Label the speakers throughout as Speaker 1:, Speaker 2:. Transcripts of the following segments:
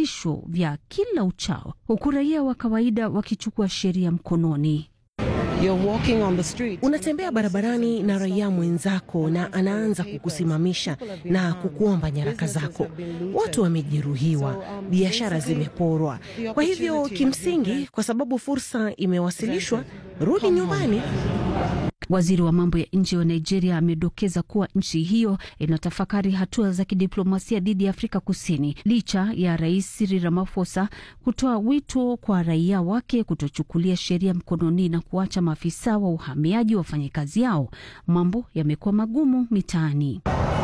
Speaker 1: vitisho vya kila uchao, huku raia wa kawaida wakichukua sheria mkononi.
Speaker 2: Unatembea barabarani na raia mwenzako na anaanza kukusimamisha na kukuomba nyaraka zako. Watu wamejeruhiwa, biashara zimeporwa. Kwa hivyo kimsingi, kwa sababu fursa imewasilishwa, rudi nyumbani.
Speaker 1: Waziri wa mambo ya nje wa Nigeria amedokeza kuwa nchi hiyo inatafakari hatua za kidiplomasia dhidi ya Afrika Kusini licha ya Rais Cyril Ramaphosa kutoa wito kwa raia wake kutochukulia sheria mkononi na kuacha maafisa wa uhamiaji wafanye kazi yao. Mambo yamekuwa magumu mitaani.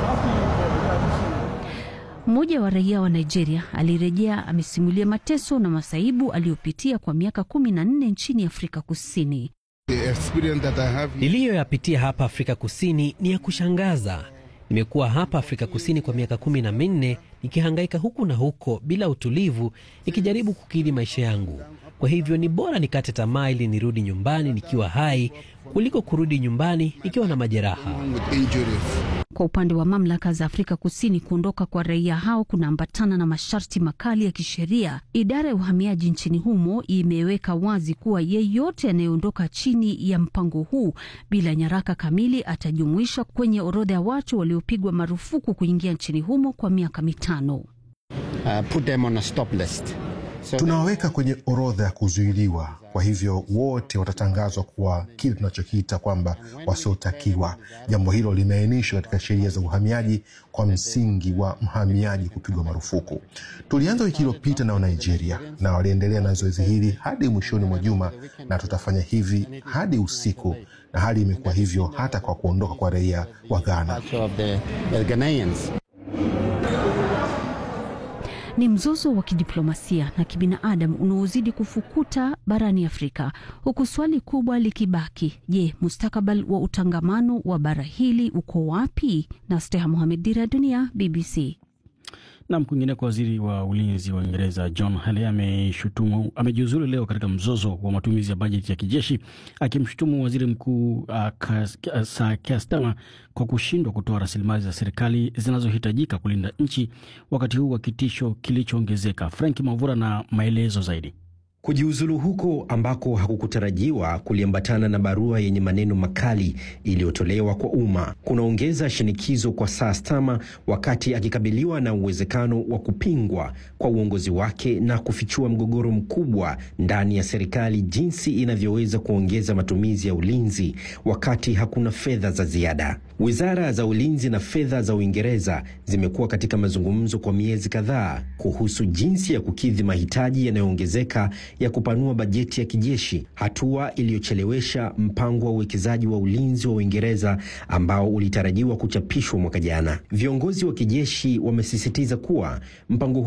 Speaker 1: Mmoja wa raia wa Nigeria alirejea amesimulia mateso na masaibu aliyopitia kwa miaka kumi na nne nchini Afrika Kusini.
Speaker 3: Niliyoyapitia hapa Afrika Kusini ni ya kushangaza. Nimekuwa hapa Afrika Kusini kwa miaka kumi na minne nikihangaika huku na huko bila utulivu, nikijaribu kukidhi maisha yangu. Kwa hivyo ni bora nikate tamaa ili nirudi nyumbani nikiwa hai kuliko kurudi nyumbani nikiwa na majeraha.
Speaker 1: Kwa upande wa mamlaka za Afrika Kusini, kuondoka kwa raia hao kunaambatana na masharti makali ya kisheria. Idara ya uhamiaji nchini humo imeweka wazi kuwa yeyote anayeondoka chini ya mpango huu bila nyaraka kamili atajumuishwa kwenye orodha ya watu waliopigwa marufuku kuingia nchini humo kwa miaka mitano.
Speaker 4: Uh, put them on a stop list. So
Speaker 5: tunawaweka kwenye orodha ya kuzuiliwa. Kwa hivyo wote watatangazwa kuwa kile tunachokiita kwamba wasiotakiwa. Jambo hilo limeainishwa katika sheria za uhamiaji kwa msingi wa mhamiaji kupigwa marufuku. Tulianza wiki iliyopita nao Nigeria, na waliendelea na zoezi hili hadi mwishoni mwa juma, na tutafanya hivi hadi usiku, na hali imekuwa hivyo hata kwa kuondoka kwa raia wa Ghana.
Speaker 4: of the, the Ghanaians.
Speaker 1: Ni mzozo wa kidiplomasia na kibinadamu unaozidi kufukuta barani Afrika, huku swali kubwa likibaki: je, mustakabali wa utangamano wa bara hili uko wapi? na Steha Mohamed, Dira ya Dunia, BBC.
Speaker 6: Nam kwingine kwa waziri wa ulinzi wa Uingereza John Healey ameshutumu amejiuzulu leo katika mzozo wa matumizi ya bajeti ya kijeshi akimshutumu waziri mkuu uh, Sir Keir Starmer kwa kushindwa kutoa rasilimali za serikali zinazohitajika kulinda nchi wakati huu wa kitisho kilichoongezeka. Frank Mavura na maelezo zaidi.
Speaker 7: Kujiuzulu huko ambako hakukutarajiwa kuliambatana na barua yenye maneno makali iliyotolewa kwa umma kunaongeza shinikizo kwa Sir Starmer wakati akikabiliwa na uwezekano wa kupingwa kwa uongozi wake na kufichua mgogoro mkubwa ndani ya serikali, jinsi inavyoweza kuongeza matumizi ya ulinzi wakati hakuna fedha za ziada. Wizara za ulinzi na fedha za Uingereza zimekuwa katika mazungumzo kwa miezi kadhaa kuhusu jinsi ya kukidhi mahitaji yanayoongezeka ya kupanua bajeti ya kijeshi, hatua iliyochelewesha mpango wa uwekezaji wa ulinzi wa Uingereza ambao ulitarajiwa kuchapishwa mwaka jana. Viongozi wa kijeshi wamesisitiza kuwa mpango